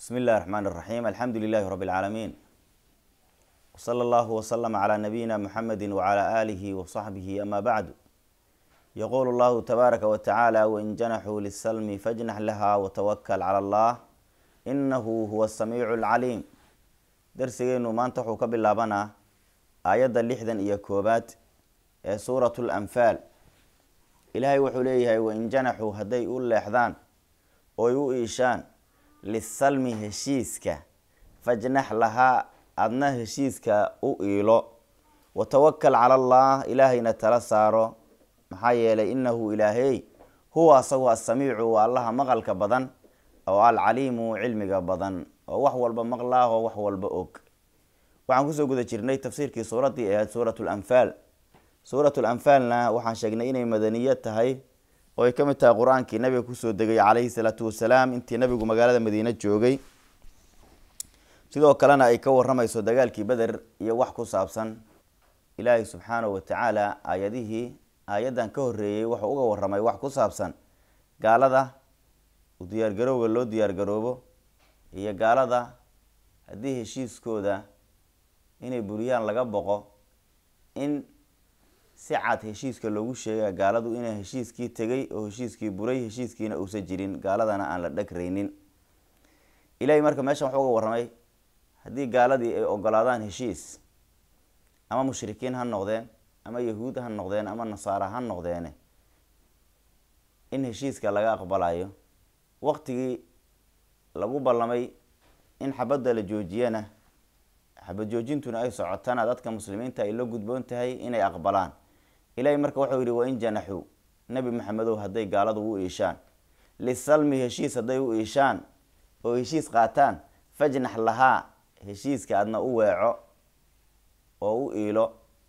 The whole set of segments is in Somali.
بsم الlh الرحmn الرحيم الحمdu للh رب العاalمين وصلى الله وsلم عlى نبيinا محمد وعlى آله وصحبه أmا bعd yqul الlه تbاarكa وتعالى وإn جنxوا للسلم فاجنح لhا وتوkل عlى الlه إنh huوa السميع العليم dersigeenu maanta wuxuu ka bilaabanaa aayadda lixdan iyo koobaad ee suuraة الأنfaal ilaahay wuxuu leeyahay wain janaxuu hadday u leexdaan oy u iishaan lisalmi heshiiska fajnax lahaa adna heshiiska u iilo watawakal cala allah ilaahayna tala saaro maxaa yeelay inahu ilaahey huwa asagu asamiicu waa allaha maqalka badan oo alcaliimu cilmiga badan oo wax walba maqlaahoo wax walba og waxaan kusoo guda jirnay tafsiirkii suuraddii ahayd suurat lanfaal suurat lanfaalna waxaan sheegnay inay madaniya tahay oo ay ka mid tahay qur-aankii nabiga kusoo degay calayhi salaatu wasalaam intii nabigu magaalada madiine joogay sidoo kalena ay ka waramayso dagaalkii beder iyo wax ku saabsan ilaahay subxaanahu watacaala aayadihii aayaddan ka horeeyey wuxuu uga waramay wax ku saabsan gaalada u diyaargarowga loo diyaargaroobo iyo gaalada haddii heshiiskooda inay buriyaan laga boqo in si cad heshiiska loogu sheega gaaladu inay heshiiskii tegay oo heshiiskii buray heshiiskiina uusan jirin gaaladana aan la dhagraynin ilahay marka meeshan wuxuu uga warramay haddii gaaladii ay ogolaadaan heshiis ama mushrikiin ha noqdeen ama yahuud ha noqdeen ama nasaara ha noqdeene in heshiiska laga aqbalayo waqtigii lagu ballamay in xabadda la joojiyana xabad joojintuna ay socotana dadka muslimiinta ay la gudboon tahay inay aqbalaan ilahay marka wuxuu yihi wain janaxuu nebi maxamedow hadday gaaladu u iishaan lisalmi heshiis hadday u iishaan oo heshiis qaataan fajnax lahaa heshiiska adna u weeco oo u iilo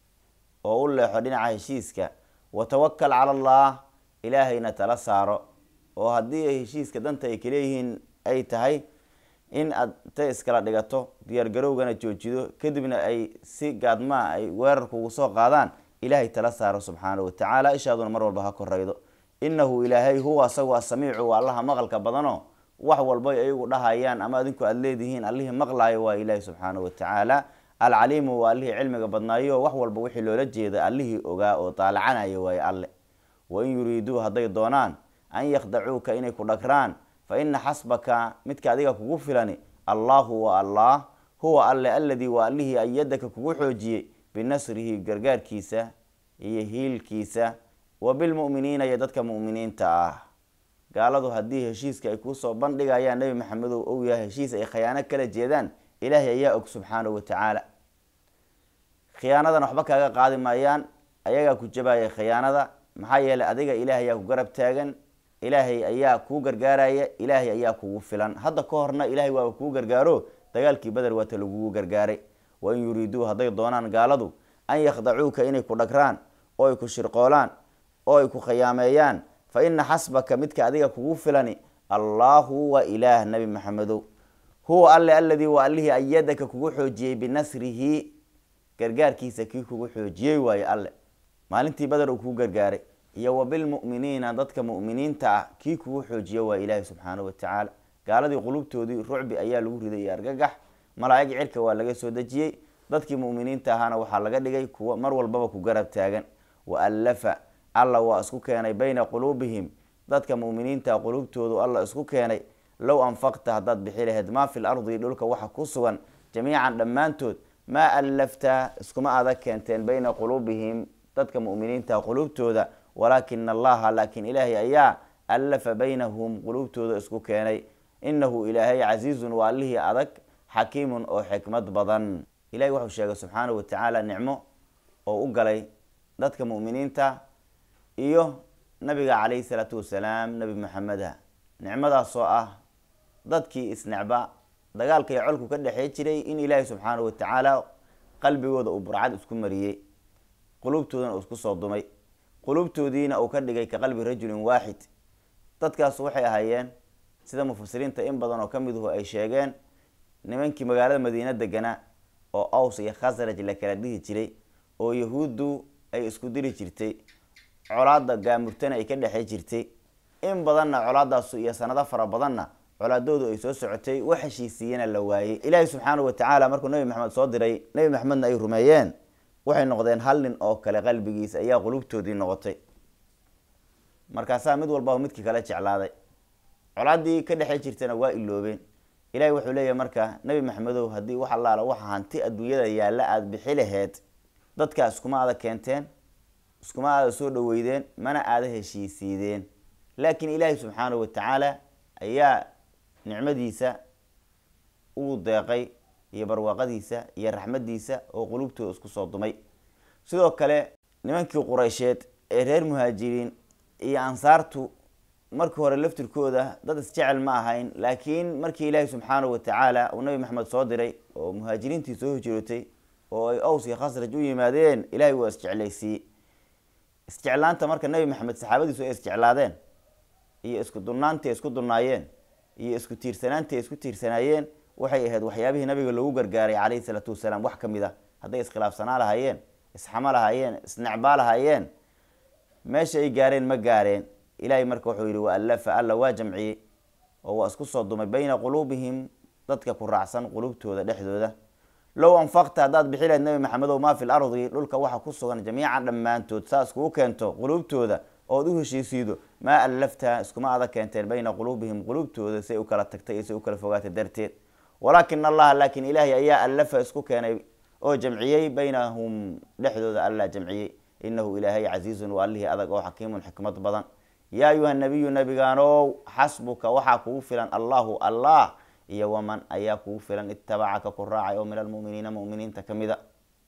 oo u leexo dhinaca heshiiska watawakal cala allah ilaahayna tala saaro oo haddii ay heshiiska danta ay kaleeyihiin ay tahay in aad ta iskala dhigato diyaargarowgana joojido kadibna ay si gaadmaa ay weerar kugu soo qaadaan ilaahay tala saaro subxaana watacaala ishaaduna mar walba ha koraydo inahu ilaahay huwa asagu asamiicu waa allaha maqalka badano wax walbay ayagu dhahayaan ama adinku aada leedihiin allihii maqlaayo waa ilaahi subxaana watacaala alcaliimu waa allihii cilmiga badnaayo wax walba wixii loola jeeda allihii ogaa oo daalacanayo waaye alle wain yuriiduu hadday doonaan an yakhdacuuka inay ku dhagraan fa ina xasbaka midka adiga kugu filani allahu wa allah huwa alle aladii waa allihii ayadaka kugu xoojiyey binasrihi gargaarkiisa iyo hiilkiisa wa bilmu'miniina iyo dadka mu'miniinta ah gaaladu haddii heshiiska ay kuusoo bandhigayaan nebi maxamedow ou yahay heshiis ay khiyaano kala jeedaan ilaahay ayaa og subxaanahu watacaala khiyaanadan waxba kaaga qaadi maayaan ayagaa ku jabaya khiyaanada maxaa yeelay adiga ilaahay ayaa ku garab taagan ilaahay ayaa kuu gargaaraya ilaahay ayaa kugu filan hadda ka horna ilaahay waaba kuu gargaaro dagaalkii beder waata lagugu gargaaray wain yuriiduu hadday doonaan gaaladu an yakhdacuuka inay ku dhagraan oo ay ku shirqoolaan oo ay ku khiyaameeyaan fa ina xasbaka midka adiga kugu filani allahu wa ilaah nabi maxamedow huwa alle aladii waa allihii ayadaka kugu xoojiyey binasrihi gargaarkiisa kii kugu xoojiyey waaye alle maalintii beder uu kuu gargaaray iyo wa bilmu'miniina dadka mu'miniinta ah kii kugu xoojiya waa ilaahi subxaanahu watacaala gaaladii qulubtoodii rucbi ayaa lagu riday iyo argagax malaa'ig cirka waa laga soo dejiyey dadkii mu'miniinta ahaana waxaa laga dhigay kuwa mar walbaba ku garab taagan wa allafa alla waa isku keenay bayna quluubihim dadka mu'miniinta qulubtoodu alla isku keenay low anfaqta haddaad bixi lahayd maa fi lardi dhulka waxa ku sugan jamiican dhammaantood maa allafta iskuma adag keenteen bayna quluubihim dadka mu'miniinta qulubtooda walaakina allaha laakiin ilaahay ayaa allafa baynahum qulubtooda isku keenay inahu ilaahay casiizun waa allihii adag xakiimun oo xikmad badan ilahay wuxuu sheegay subxaanahu watacaala nicmo oo u galay dadka mu'miniinta iyo nabiga calayhi salaatu wasalaam nebi maxameda nicmadaasoo ah dadkii isnecba dagaalka iyo colku ka dhexey jiray in ilaahay subxaanahu watacaala qalbigooda uu burcad isku mariyey qulubtoodana uu isku soo dumay qulubtoodiina uu ka dhigay ka qalbi rajulin waaxid dadkaas waxay ahaayeen sida mufasiriinta in badan oo kamiduhu ay sheegeen nimankii magaalada madiine deganaa oo aws iyo khasraj la kala dhihi jiray oo yahuuddu ay isku diri jirtay colaada gaamurtana ay ka dhexey jirtay in badanna colaadaasu iyo sanado fara badanna colaadoodu ay soo socotay wax heshiisiiyana la waayey ilaahay subxaanahu watacaala markuu nebi maxamed soo diray nebi maxamedna ay rumeeyeen waxay noqdeen hal nin oo kale qalbigiisa ayaa qulubtoodii noqotay markaasaa mid walbaba midkii kale jeclaaday colaaddii ka dhexey jirtana waa iloobeen ilahay wuxuu leeyahay marka nebi maxamedow haddii wax allaala waxa hanti adduunyada yaalla aada bixi laheed dadkaa iskuma aada keenteen iskuma aada soo dhaweydeen mana aada heshiisiideen laakiin ilaahay subxaanahu watacaala ayaa nicmadiisa uu deeqay iyo barwaaqadiisa iyo raxmadiisa oo qulubtooda isku soo dumay sidoo kale nimankii qureysheed ee reer muhaajiriin iyo ansaartu markii hore laftirkooda dad isjecel ma ahayn laakiin markii ilaahay subxaanahu watacaala uu nabi maxamed soo diray oo muhaajiriintii soo hijrootay oo ay ows iyo khasraj u yimaadeen ilaahay waa isjeclaysiiyey isjeclaanta marka nebi maxamed saxaabadiisu ay isjeclaadeen iyo isku dunnaantii ay isku dunnaayeen iyo isku tiirsanaantii ay isku tiirsanaayeen waxay ahayd waxyaabihii nabiga loogu gargaaray calayhi salaatu wasalaam wax ka mid a hadday iskhilaafsanaa lahaayeen isxamo lahaayeen isnecbaa lahaayeen meesha ay gaareen ma gaareen ilaahay marka wuxuu yihi waallafa alla waa jamciyey oo waa isku soo dumay bayna quluubihim dadka ku raacsan qulubtooda dhexdooda low anfaqta haddaad bixi lahayd nebi maxamedow maa fi lardi dhulka waxa ku sugan jamiican dhammaantood saa iskugu keento quluubtooda ood u heshiisiido maa allafta iskuma adag keenteen bayna quluubihim quluubtooda say u kala tagtay iyo say u kala fogaatay darteed walaakina allaha laakin ilaahay ayaa allafa isku keenay oo jamciyey baynahum dhexdooda alla jamciyey inahu ilaahay casiizun waa allihii adag oo xakiimun xikmad badan yaa ayuha nabiyu nabigaanow xasbuka waxaa kugu filan allahu allah iyo waman ayaa kugu filan itabacaka ku raacay oo min almuminiina muminiinta kamida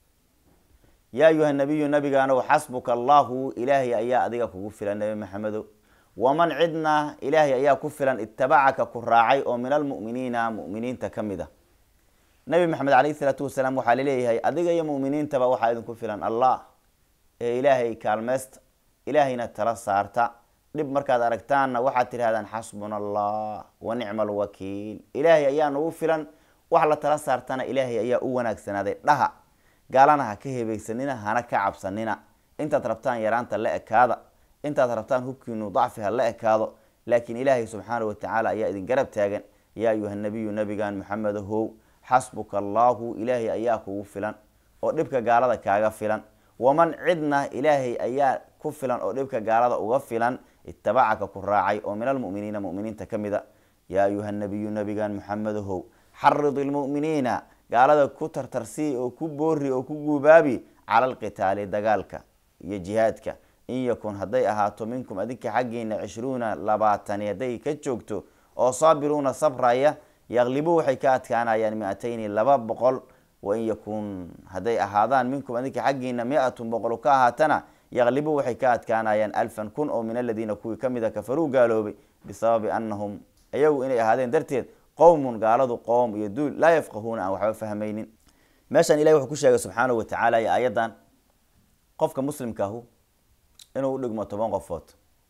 yaa ayuha nabiyu nabigaanow xasbuka allahu ilaahay ayaa adiga kugu filan nebi maxamedow waman cidna ilaahay ayaa ku filan itabacaka ku raacay oo min almuminiina muminiinta kamid a nabi maxamed calayhi isalaatu wasalaam waxaa laleeyahay adiga iyo muminiintaba waxaa idinku filan allah ee ilaahay kaalmeysta ilaahayna tala saarta dhib markaad aragtaanna waxaad tidhahdaan xasbuna allah wa nicma alwakiil ilaahay ayaa nagu filan wax la tala saartana ilaahay ayaa u wanaagsanaaday dhaha gaalana ha ka hebaysanina hana ka cabsanina intaad rabtaan yaraanta la ekaada intaad rabtaan hubkiinu dacfi ha la ekaado laakiin ilaahay subxaanahu watacaala ayaa idin garab taagan yaa ayuha nabiyu nabigan maxamed how xasbuka allahu ilaahay ayaa kugu filan oo dhibka gaalada kaaga filan waman cidna ilaahay ayaa ku filan oo dhibka gaalada uga filan itabacaka ku raacay oo min almuminiina muminiinta ka mid a yaa ayuha nabiyu nabigan maxamedahow xarid ilmuminiina gaalada ku tartarsii oo ku boori oo ku guubaabi cala alqitaali dagaalka iyo jihaadka in yakun hadday ahaato minkum adinka xaggiina cishruuna labaatani hadday ka joogto oo saabiruuna sabraya yaqlibu waxay ka adkaanayaan mi-atayni laba boqol wain yakun hadday ahaadaan minkum adinka xaggiina mi-atun boqol ka ahaatana yaqlibu waxay ka adkaanayaan alfan kun oo min aladiina kuwii kamid a kafaruu gaaloobay bisababi anahum iyagu inay ahaadeen darteed qowmun gaaladu qowm iyo duul laa yafqahuuna aan waxba fahmaynin meeshan ilahi wuxuu ku sheegay subxaanahu watacaala iyo aayadan qofka muslimkaahu inuu u dhigmo toban qofood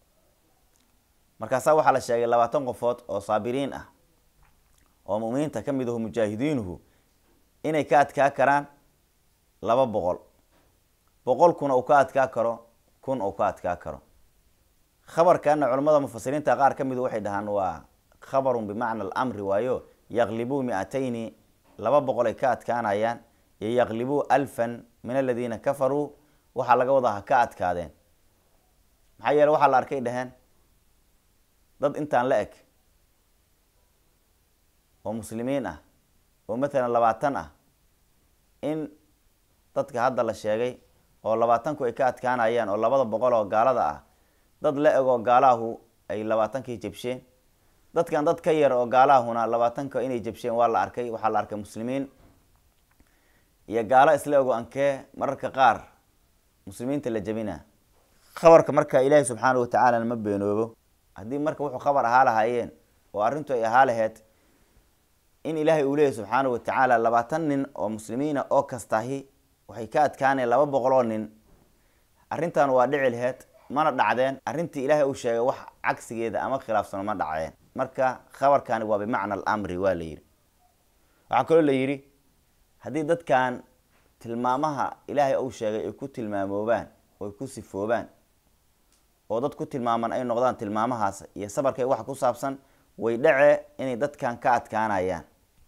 markaasaa waxaa la sheegay labaatan qofood oo saabiriin ah oo muminiinta ka mid ahu mujaahidiinuhu inay ka adkaa karaan laba boqol boqolkuna uu ka adkaa karo kun uu ka adkaa karo khabarkana culamada mufasiriinta qaar ka midu waxay dhahaan waa khabarun bimacna alamri waayo yaqlibuu mi-atayni laba boqol ay ka adkaanayaan iyo yaqlibuu alfan min aladiina kafaruu waxaa laga wadaa ha ka adkaadeen maxaa yeele waxaa la arkay dhaheen dad intaan la eg oo muslimiin ah oo matalan labaatan ah in dadka hadda la sheegay oo labaatanku ay ka adkaanayaan oo labada boqol oo gaalada ah dad la eg oo gaalaahu ay labaatankii jabsheen dadkan dad ka yar oo gaalaahuna labaatanka inay jabsheen waa la arkay waxaa la arkay muslimiin iyo gaalo isla ego ankee mararka qaar muslimiinta la jabina khabarka marka ilaahi subxaana watacaala ma beenoobo haddii marka wuxuu khabar ahaa lahaayeen oo arrintu ay ahaa laheyd in ilaahay uu leeyahy subxaana watacaala labaatan nin oo muslimiina oo kastahi waxay ka adkaaneen laba boqol oo nin arrintan waa dhici laheyd mana dhacdeen arrintii ilaahay uu sheegay wax cagsigeeda ama khilaafsano ma dhacdeen marka khabarkani waa bimacna alamri waa la yidhi waxaa kaloo la yidhi haddii dadkan tilmaamaha ilaahay uu sheegay ay ku tilmaamoobaan oo ay ku sifoobaan oo dad ku tilmaaman ay noqdaan tilmaamahaas iyo sabarkay wax ku saabsan way dhace inay dadkan ka adkaanayaan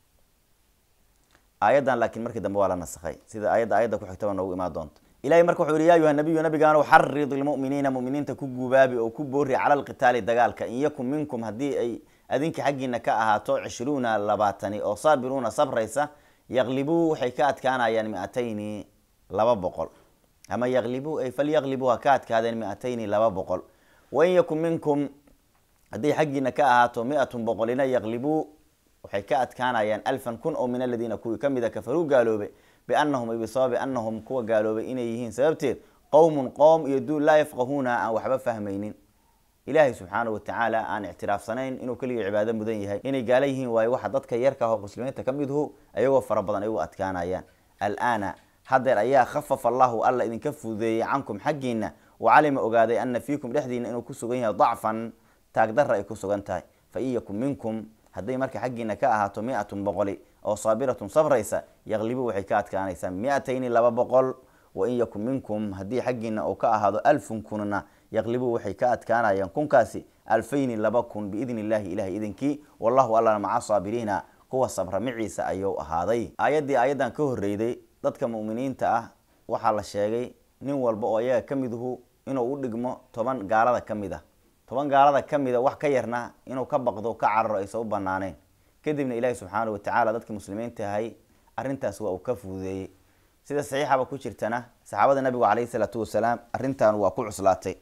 aayaddan laakiin markii dambe waa la nasakhay sida aayadda aayadda ku xigtaba noogu imaan doonto ilahay marka wuxuu yihi ya ayuha nabiyu nabigaanu xarid ilmu'miniina mu'miniinta ku guubaabi oo ku boori cala alqitaali dagaalka in yakun minkum haddii ay adinka xaggiina ka ahaato cishruuna labaatani oo saabiruuna sabraysa yaqlibuu waxay ka adkaanayaan mi-atayni laba boqol ama yaqlibuu ay falyaqlibuu ha ka adkaadeen mi-atayni laba boqol wain yakun minkum hadday xaggiina ka ahaato mi-atun boqolina yaqlibuu waxay ka adkaanayaan alfan kun oo min aladiina kuwii kamida kafaruu gaaloobay biannahum ay bisababi annahum kuwa gaaloobay inay yihiin sababteed qowmun qoom iyo duul laa yafqahuuna aan waxba fahmaynin ilaahay subxaana watacaala aan ictiraafsanayn inuu keligii cibaado mudan yahay inay gaala yihiin waayo waxa dadka yarka ah oo muslimiinta ka midhu ayagoo fara badan ay u adkaanayaan alaana haddeer ayaa khafafa allahu alla idinka fududeeyey cankum xaggiina wacalima ogaaday ana fiikum dhexdiina inuu ku sugan yahay dacfan taagdarra ay ku sugan tahay fa in yakun minkum hadday marka xaggiina ka ahaato mi-atun boqoli oo saabiratun sabraysa yaqlibu waxay ka adkaanaysaa mi-atayni laba boqol wain yakun minkum haddii xaggiina uu ka ahaado alfun kunna yaqlibu waxay ka adkaanayaan kunkaasi alfayni laba kun biidni illahi ilahay idinkii wallahu allana maca saabiriina kuwa sabra miciisa ayuu ahaaday aayaddii aayaddan ka horreyday dadka mu'miniinta ah waxaa la sheegay nin walba oo ayaga ka miduhu inuu u dhigmo toban gaalada ka mid ah toban gaalada ka mida wax ka yarna inuu ka baqdo ka cararo aysan u banaaneen kadibna ilaahi subxaana watacaala dadkii muslimiinta ahay arrintaas waa uu ka fududeeyey sida saxiixaba ku jirtana saxaabada nabigu caleyhi salaatu wasalaam arrintan waa ku cuslaatay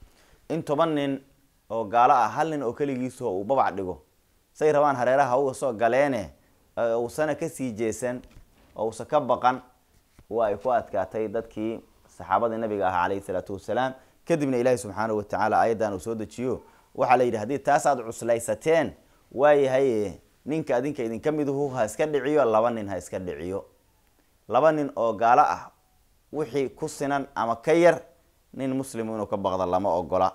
in toban nin oo gaalo ah hal nin oo keligiiso uu babac dhigo say rabaan hareeraha uga soo galeene uusana kasii jeesan oo uusa ka baqan waa ay ku adkaatay dadkii saxaabadii nabiga ahaa caleyhi salaatu wasalaam kadibna ilaahi subxaana watacaala aayaddan uu soo dejiyo waxaa la yidhi haddii taas aad cuslaysateen waayahay ninka adinka idinka miduhu ha iska dhiciyo laba nin ha iska dhiciyo laba nin oo gaalo ah wixii ku sinan ama ka yar nin muslimu inuu ka baqda lama ogola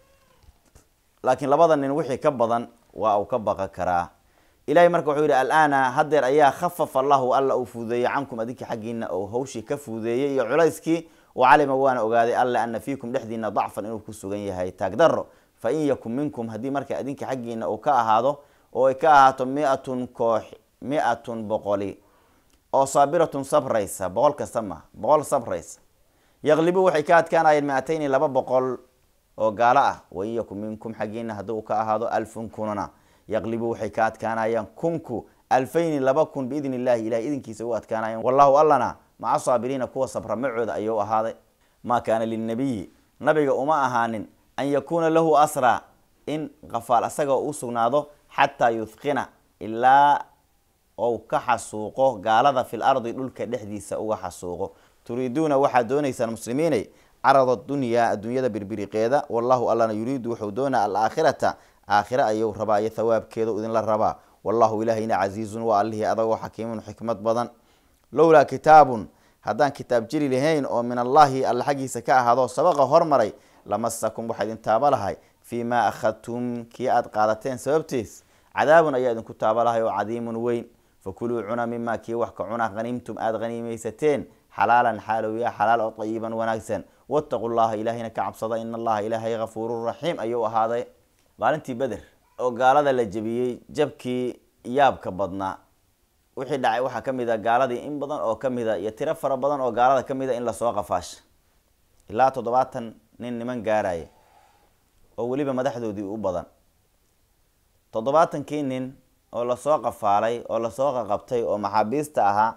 laakiin labada nin wixii ka badan waa uu ka baqan karaa ilahay marka wuxuu yihi alaana haddeer ayaa khafafa allahu alla uu fuudeeyey cankum adinka xaggiina oo hawshii ka fuudeeyey iyo culayskii wacalima waana ogaaday alle ana fiikum dhexdiina dacfan inuu ku sugan yahay taagdaro fa in yakun minkum haddii marka adinka xaggiina uu ka ahaado oo ay ka ahaato mi-atun koox mi-atun boqoli oo saabiratun sabraysa boqol kasta ma boqol sabraysa yaqlibu waxay ka adkaanayeen mi-atayni laba boqol oo gaalo ah wain yakun minkum xaggiina haddii uu ka ahaado alfun kunna yaqlibu waxay ka adkaanayaan kunku alfayni laba kun biidni illahi ilahay idinkiisa u adkaanayaan wallahu allana maca saabiriina kuwa sabra macooda ayuu ahaaday maa kaana lilnabiyi nabiga uma ahaanin an yakuuna lahu asraa in qafaal asaga u sugnaado xataa yuthqina ilaa ou ka xasuuqo gaalada fil ardi dhulka dhexdiisa uga xasuuqo turiiduuna waxaad doonaysaan muslimiinay carada dunyaa adduunyada birbiriqeeda wallahu allana yuriidu wuxuu doonaa alaakhirata aakhira ayuu rabaa iyo thawaabkeeda idinla rabaa wallahu ilaahayna casiizun waa allihii adagoo xakiimun xikmad badan lowlaa kitaabun haddaan kitaab jiri lahayn oo min allahi alla xaggiisa ka ahaado sabaqa hormaray lamasakum waxaa idin taaba lahay fii maa akhadtum kii aada qaadateen sababtiis cadaabun ayaa idinku taaba lahay oo cadiimun weyn fakuluu cuna mimaa kii wax ka cuna haniimtum aada haniimaysateen xalaalan xaalowya xalaal oo tayiban wanaagsan wattaqu llaha ilaahayna ka cabsada in allaha ilaahay hafuurun raxiim ayuu ahaaday maalintii beder oo gaalada la jebiyey jabkii yaabka badnaa wixii dhacay waxaa ka mid a gaaladii in badan oo ka mid a iyo tiro fara badan oo gaalada ka mid a in lasoo qafaasha ilaa toddobaatan nin niman gaaraya oo weliba madaxdoodii u badan toddobaatankii nin oo lasoo qafaalay oo lasoo qaqabtay oo maxaabiista ahaa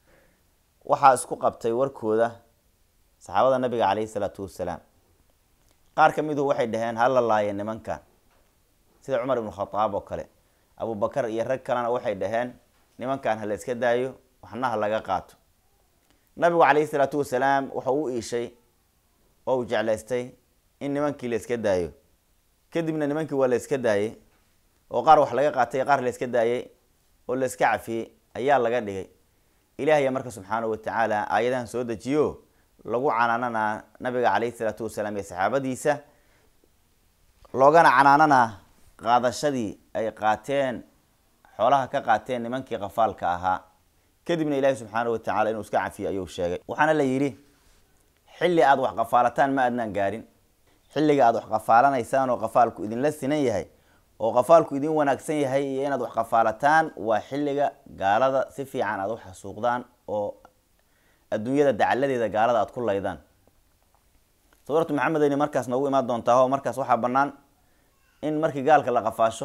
waxaa isku qabtay warkooda saxaabada nabiga caleyhi salaatu wassalaam qaar ka miduhu waxay dhaheen hala laaya nimankan sida cumar ibnu khadaab oo kale abubakar iyo rag kalena waxay dhaheen nimankan ha la iska daayo waxna ha laga qaato nabigu caleyhi salaatu wasalaam wuxuu u iishay oo uu jeclaystay in nimankii la iska daayo kadibna nimankii waa la iska daayey oo qaar wax laga qaatay qaar la iska daayey oo la iska cafiyey ayaa laga dhigay ilaahaya marka subxaanahu watacaala aayadahan soo dejiyo lagu canaananaa nabiga caleyhi salaatu wasalaam iyo saxaabadiisa loogana canaananaa qaadashadii ay qaateen xoolaha ka qaateen nimankii qafaalka ahaa kadibna ilaahi subxaanahu watacala inuu iska cafiyo ayuu sheegay waxaana la yidhi xilli aada wax qafaalataan ma adnaan gaarin xilliga aada wax qafaalanaysaan oo qafaalku idinla sinan yahay oo qafaalku idin wanaagsan yahay iyo inaad wax qafaalataan waa xilliga gaalada si fiican aad u xasuuqdaan oo adduunyada dacaladeeda gaalada aad ku laydaan suuratu maxamed ayna markaas noogu imaan doontaa oo markaas waxaa banaan in markii gaalka la qafaasho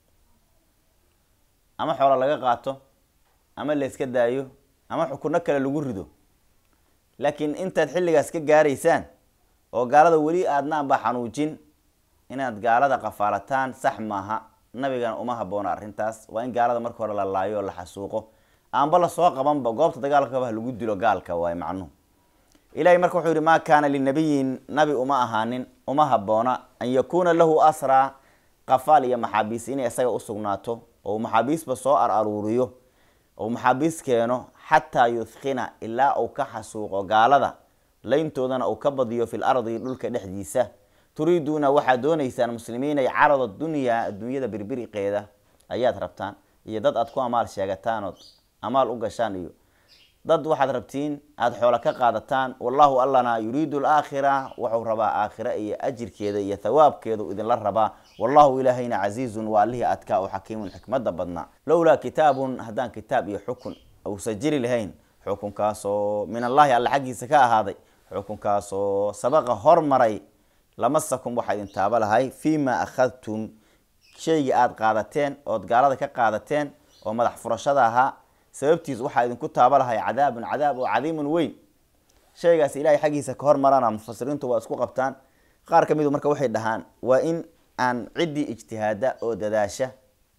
ama xoola laga qaato ama layska daayo ama xukuno kale lagu rido laakiin intaad xilligaas ka gaaraysaan oo gaalada weli aadnaanba xanuujin inaad gaalada qafaalataan sax maaha nabigana uma haboona arrintaas waa in gaalada marka hore la laayo oo la xasuuqo aanba lasoo qabanba goobta dagaalkaba lagu dilo gaalka waay macnuhu ilahay marka wuxuu yihi maa kaana linabiyin nabi uma ahaanin uma haboona an yakuuna lahu asraa qafaal iyo maxaabiis inay isaga usugnaato oo maxaabiisba soo ar aruuriyo oo maxaabiis keeno xataa yuthkina ilaa uu ka xasuuqo gaalada layntoodana uu ka badiyo fil ardi dhulka dhexdiisa turiiduuna waxaad dooneysaan muslimiinay carada dunyaa adduunyada birbiriqeeda ayaad rabtaan iyo dad aad ku amaal sheegataan ood amaal u gashaan iyo dad waxaad rabtiin aada xoolo ka qaadataan wallahu allana yuriidu alaakhira wuxuu rabaa aakhira iyo ajirkeeda iyo thawaabkeedu idinla rabaa wallahu ilaahayna casiizun waa allihii adkaa oo xakiimun xikmada badnaa lowlaa kitaabun haddaan kitaab iyo xukun uusan jiri lahayn xukunkaasoo min allahi alla xaggiisa ka ahaaday xukunkaasoo sabaqa hormaray lamasakum waxaa idin taaba lahay fii ma akhadtum shaygii aada qaadateen ood gaalada ka qaadateen oo madax furashada ahaa sababtiis waxaa idinku taaba lahay cadaabun cadaab oo cadiimun weyn shaygaas ilahay xaggiisa ka hormarana mufasiriintu waa isku qabtaan qaar ka midu marka waxay dhahaan waa in aan ciddii ijtihaada oo dadaasha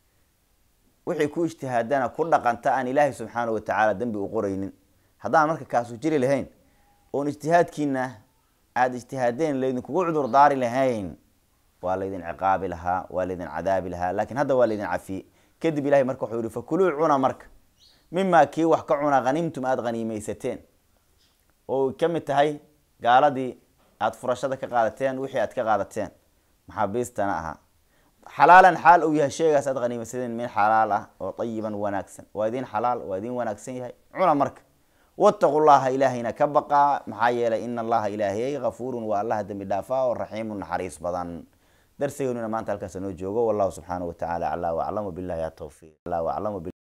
wixii ku ijtihaadana ku dhaqanta aan ilaahay subxaana watacaala dembi u qoraynin haddaan marka kaasu jiri lahayn oon ijtihaadkiina aada ijtihaadeen laydinkugu cudur daari lahayn waa laydin ciqaabi lahaa waa laydin cadaabi lahaa lakin hadda waa laydin cafiyey kadib ilahay marka wuxuu yihi fakuluu cuna marka mimaa kii wax ka cuna hanimtum aada haniimeysateen oo ka mid tahay gaaladii aada furashada ka qaadateen wixii aad ka qaadateen maxaabiistana ahaa xalaalan xaal uu yahay sheegaas aad haniimeysateen min xalaal ah oo ayiban wanaagsan waa idin xalaal waa idin wanaagsan yahay cuna marka wataqu llaha ilaahayna ka baqaa maxaa yeelay ina allaha ilaahiyey hafuurun waa allaha dembi dhaafaa oo raxiimun naxariis badan darsigeennuna maanta halkaas noo joogo wallahu subxaanahu watacaala aclaa waclamu billahi atawfiiq